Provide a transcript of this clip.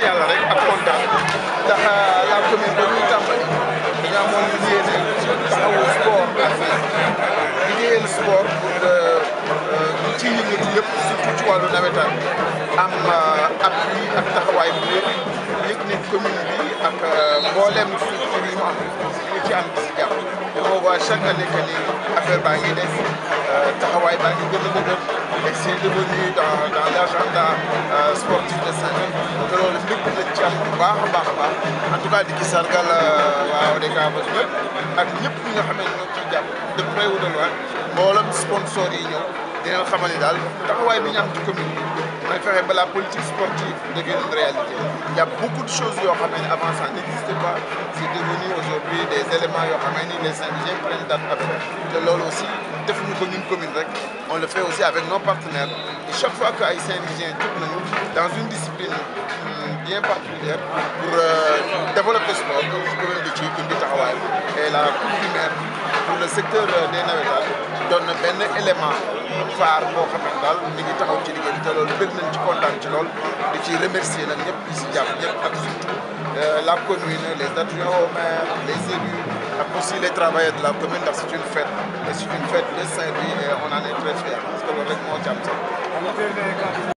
yàlla rek ak kontaan ndax la commune ba ñuy tàmbali dañu amoon yéene taxawu sport liggéeyal sport pour ci yëngatu yëpp surtout ci wàllu nawetaan am appui ak taxawaay bu yëpp yëg ne commune bi ak mboolem structure yi mu am ñu ci am si jàpp te on voit chaque année que ni affaire baa ngi des taxawaay baa ngi gën a dëgër et c'est devenu dans dans l'agenda sportif de Saint-Louis te loolu lépp nañ ci am bu baax a baax a baax en tout cas di ci sargal waaw des cas ba ñëpp ak ñëpp ñi nga xam ne ñoo ciy jàpp de près ou de loin mboolem sponsor yi ñëw dinañ xamal ni daal taxawaay bi ñu am ci commune bi mooy fexe ba la politique sportive devienne une réalité. Il y a beaucoup de choses yoo xam ne avant ça n'existait pas c'est devenu aujourd'hui des éléments yoo xam ne les Saint-Louisiens prennent date avec te loolu aussi defuñu ko ñun commune rek on le fait aussi avec nos partenaires et chaque fois que ay Saint-Louisiens jóg nañu dans une discipline bien particulière pour développer sport commune bi ci indi taxawaay et la coupe du maire pour le secteur des navétanes doon na benn élément phare boo xam ne daal mi ngi taxaw ci liggéey bi te loolu bëgg nañ ci kontaan ci lool di ci remercier nag ñëpp di si jàpp ñëpp ak surtout la commune les adjoints au maire les élus ak aussi les travailleurs de la commune ndax c'est une fête et c'est une fête de Saint-Louis et on en est très fiers parce que loolu rek moo ci am sax